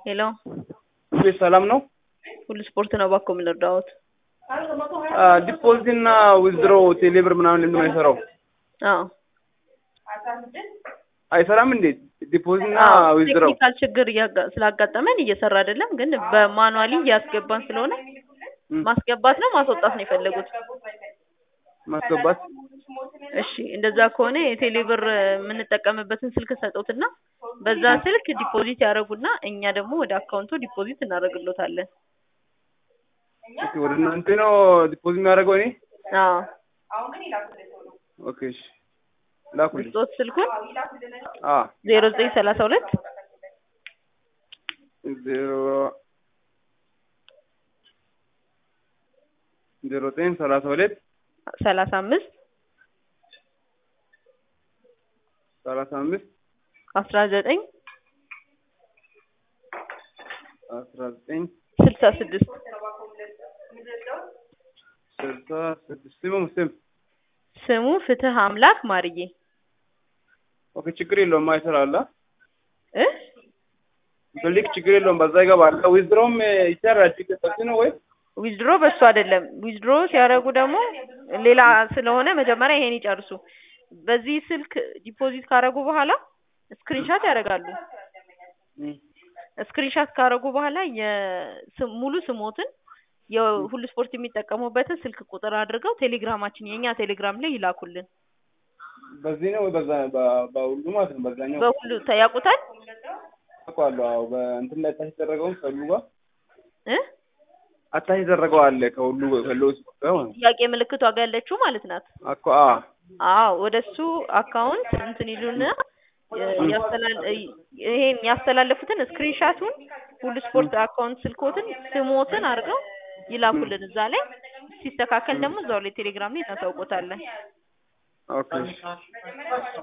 ሄሎ ቤት ሰላም ነው? ሁሉ ስፖርት ነው ባኮ የምንረዳዎት? ዲፖዚት እና ዊዝድሮ ቴሌብር ምናምን ለምን አይሰራው? አዎ አይሰራም እንዴ? ዲፖዚት እና ዊዝድሮ ቴክኒካል ችግር እያጋ- ስላጋጠመን እየሰራ አይደለም፣ ግን በማኑዋሊ እያስገባን ስለሆነ ማስገባት ነው ማስወጣት ነው የፈለጉት? ማስገባት እሺ እንደዛ ከሆነ የቴሌብር የምንጠቀምበትን ስልክ ሰጡትና በዛ ስልክ ዲፖዚት ያደርጉና እኛ ደግሞ ወደ አካውንቱ ዲፖዚት እናደርግሎታለን። ኦኬ፣ ወደ እናንተ ነው ዲፖዚት የሚያደርገው እኔ? አዎ ኦኬ፣ እሺ ላኩልኝ። ስጦት ስልኩን አ ዜሮ ዘጠኝ ሰላሳ ሁለት ዜሮ ዜሮ ዘጠኝ ሰላሳ ሁለት ሰላሳ አምስት ሰላሳ አምስት አስራ ዘጠኝ አስራ ዘጠኝ ስልሳ ስድስት ስልሳ ስድስት ስሙ ስም ስሙ ፍትህ አምላክ ማርዬ ኦኬ፣ ችግር የለውም አይሰራላ እ ብልክ ችግር የለውም በዛ ይገባል። ዊዝድሮም ይሰራል። ችግር ነው ወይ ዊዝድሮ በሱ አይደለም። ዊዝድሮ ሲያደርጉ ደግሞ ሌላ ስለሆነ መጀመሪያ ይሄን ይጨርሱ። በዚህ ስልክ ዲፖዚት ካደረጉ በኋላ ስክሪንሻት ያደርጋሉ። ስክሪንሻት ካደረጉ በኋላ የስም- ሙሉ ስሞትን የሁሉ ስፖርት የሚጠቀሙበትን ስልክ ቁጥር አድርገው ቴሌግራማችን የእኛ ቴሌግራም ላይ ይላኩልን። በዚህ ነው ወይ በዛ በ- በሁሉ ማለት ነው። በዛኛው በሁሉ ያውቁታል አውቀዋለሁ። አዎ በእንትን ላይ አታች የተደረገውን ከሁሉ ጋር እ አታች የተደረገው አለ ከሁሉ ከሁሉ ስፖርት ጋር ማለት ነው። ጥያቄ ምልክቷ ጋር ያለችው ማለት ናት። አኮ አ አዎ ወደ እሱ አካውንት እንትን ይሉና ያስተላል ይሄን ያስተላለፉትን ስክሪንሻቱን ሁሉ ስፖርት አካውንት ስልኮትን ስሞትን አድርገው ይላኩልን። እዛ ላይ ሲስተካከል ደግሞ እዛው ላይ ቴሌግራም ላይ እናሳውቆታለን። ኦኬ